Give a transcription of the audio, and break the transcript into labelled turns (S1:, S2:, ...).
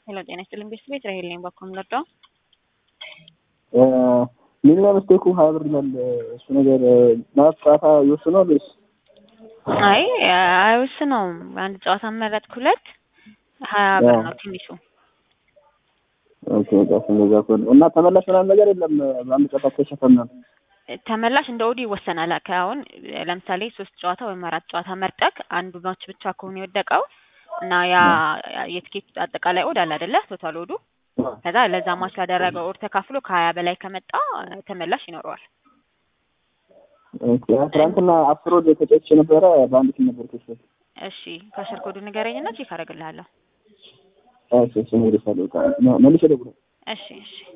S1: ሄሎ ጤና ይስጥልኝ ቤተሰብ ራሄል ነኝ። ባኮ ምንወደው
S2: ሚኒመም ስቴኩ ሀያ ብር ይላል። እሱ ነገር ማለት ጨዋታ ይወስነዋል ወይስ?
S1: አይ አይወስነውም። አንድ ጨዋታ መረጥክ ሁለት ሀያ ብር ነው ትንሹ።
S2: ኦኬ በቃ እንደዛ ከሆነ እና ተመላሽ ምናምን ነገር የለም። በአንድ ጨዋታ ተሸፈናል።
S1: ተመላሽ እንደ ኦዲ ይወሰናል። አሁን ለምሳሌ ሶስት ጨዋታ ወይም አራት ጨዋታ መርጠክ አንዱ ማች ብቻ ከሆነ የወደቀው እና ያ የትኬት አጠቃላይ ኦድ አለ አይደለ? ቶታል ኦዱ ከዛ ለዛ ማች ላደረገው ኦድ ተካፍሎ ከሀያ በላይ ከመጣ ተመላሽ ይኖረዋል።
S2: ኦኬ ትናንትና አስር ወደ ተጨች ነበረ በአንድ ቲም ነበር ተጨች።
S1: እሺ ካሸር ኮዱ ንገረኝና ቼክ አደርግልሃለሁ።
S2: እሺ እሺ ነው ይደሳል መልሼ ደውላለሁ።
S1: እሺ እሺ